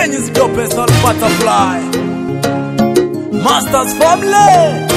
Kenyans dopest on butterfly. Masters family.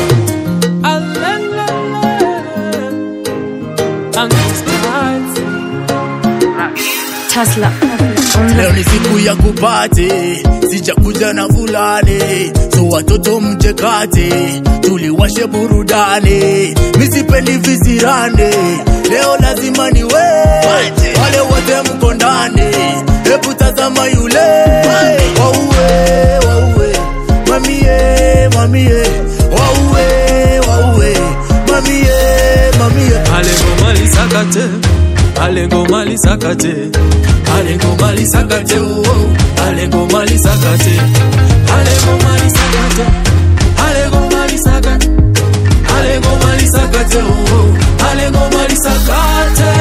Tesla. Leo ni siku ya kupate, sijakuja na fulani, so watoto mchekate, tuliwashe burudani, misipendi visirani, leo lazima ni we wale wote mko ndani, hebu tazama yule wauwe, wauwe, mamie, mamie, wauwe, wauwe, mamie, mamie Alengo mali sakate, alengo mali sakate, alengo mali sakate, oh, alengo mali sakate, alengo mali sakate, alengo mali sakate, alengo mali sakate, oh, alengo mali sakate.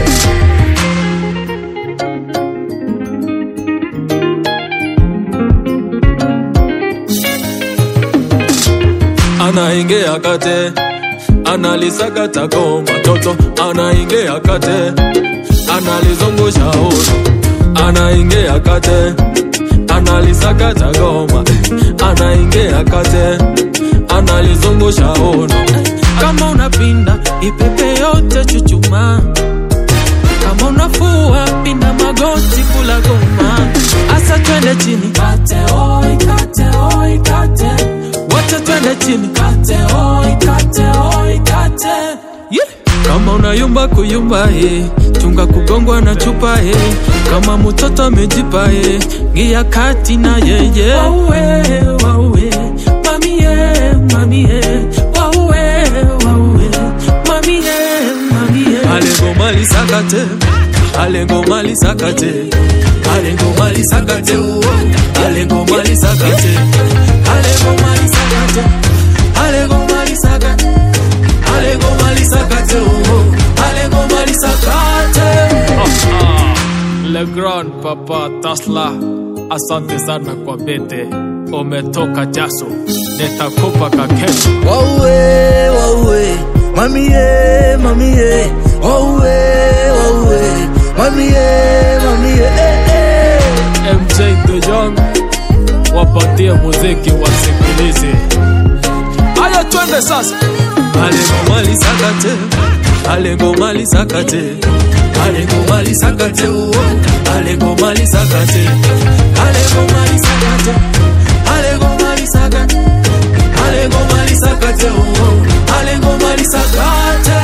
anaingia kate analisakata goma toto anaingia kate analizungusha uno anaingia kate analisakata goma anaingia kate analizungusha uno kama unapinda ipepe yote chuchuma kama unafua pinda magoti kula goma asa twende chini kate oi kate oi kate wote twende chini kate oi kate oi kate yeah. kama unayumba kuyumba he chunga kugongwa na chupa he kama mtoto amejipa he ngia kati na yeye wauwe wauwe mamie mamie wauwe wauwe mamie mamie alengo mali sakate alengo mali sakate alengo mali sakate oh, alengo mali sakate alengo mali sakate alengo mali sakate alengo mali sakate oh, alengo mali sakate Le Grand Papa Tasla, asante sana kwa bete, umetoka jaso, nitakupa kakesho. wauwe wauwe mamie mamie wauwe wauwe mamie mamie eh, eh. MJ The Young, wapatie muziki wasikilize. Haya, twende sasa. Alengo mali sakate, alengo mali sakate, alengo mali sakate, oh, alengo mali sakate, alengo mali sakate, alengo mali sakate, alengo mali sakate, oh, alengo mali sakate.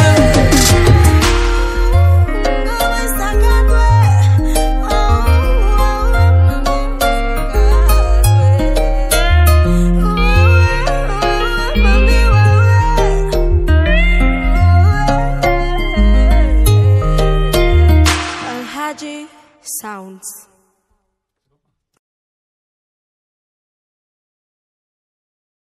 Alhaji Sounds.